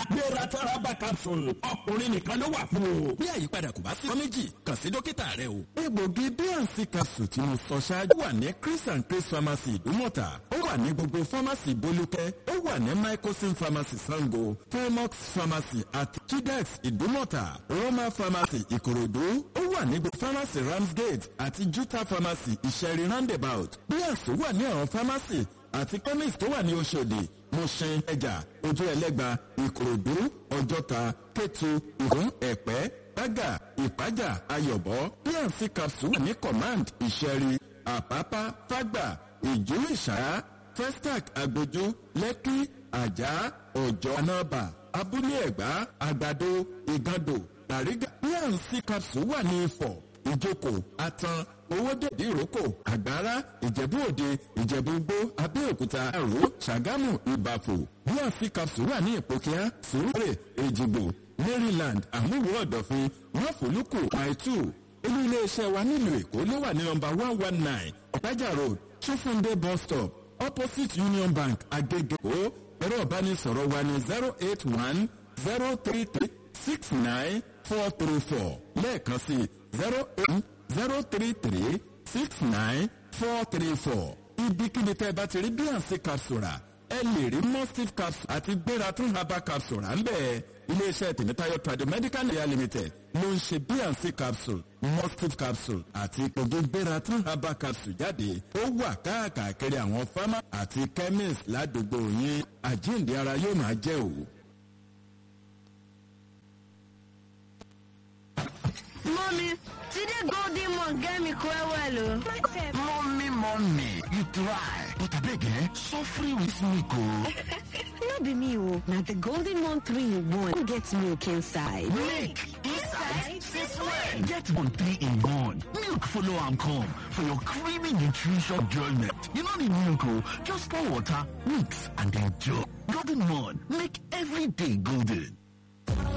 gbéra tọ́rábà capsule ọkùnrin nìkan ló wà fún o. bí àyípadà kò bá sí ọ méjì kàn sí dókítà rẹ o. egbògi bnc capsule tí mo sọ ṣáájú wà ní chris and chris pharmacy ìdúmọ̀tà ó wà ní gbogbo pharmacy bolúkẹ́ ó wà ní microsim pharmacy sango fairmox pharmacy àti chidex ìdúmọ̀tà roma pharmacy ìkòròdú ó wà ní gbogbo pharmacy ramsgate àti juta pharmacy ìṣẹ̀rí roundabout bnc wà ní àwọn pharmacy àti chemist tó wà ní oṣòdì mọ̀ṣẹ́ ẹja ojú ẹlẹ́gba ìkòròdú ọjọ́ta kétu ìhún ẹ̀pẹ́ gbága ìpájà ayọ̀bọ pnc capsule wà ní command ìṣẹ̀rí àpápá fágbà ìjú ìṣàrá festac agbójú lẹ́kí àjà ọ̀jọ́ anábà abúlé ẹ̀gbá àgbàdo ìgàndò tàrígà pnc capsule wà ní ifọ̀ ìjókòó atan owódèdè ìrókò àgbára ìjẹ̀bú òde ìjẹ̀bú gbó abẹ́òkúta àrò ṣàgámù ìbàfò bnc capsule wà ní ìpòkíá sùúrè èjìgbò maryland àmúwò ọ̀dọ̀fin wọ́fọ̀lùkù àìtù olú iléeṣẹ́ wa nílùú èkó ló wà ní nọmba one one nine ọ̀pájà road ṣúfúndé bus stop opposite union bank agege ó ẹ̀rọ ìbánisọ̀rọ̀ wa ní zero eight one zero three three six nine four three four lẹ́ẹ̀kan sí zero eight zero three three six nine four three four ibikíbi tẹ́ ẹ bá ti rí bnc capsule rà ẹ lè rí mustif capsule àti gbératún herbal capsule rà ń bẹ́ẹ̀ iléeṣẹ́ tèmítáyọ̀ tradomedical nigeria limited ló ń ṣe bnc capsule mustif capsule àti ìpògì gbératún herbal capsule jáde ó wà káàkiri àwọn fámà àti chemist ládùúgbò yín àjíǹde ara yóò máa jẹ́ òwò. Mommy, today golden one get me quite well. oh. Mommy, mommy, you try. But I beg, eh? Suffering with milk, oh. no be me o na the golden one three in one get milk inside. Milk inside? Since when? Get one three in one. Milk follow and come for your creamy nutrition enjoyment. You don't need milk, oh. Just pour water, mix, and enjoy. Golden one, make every day golden.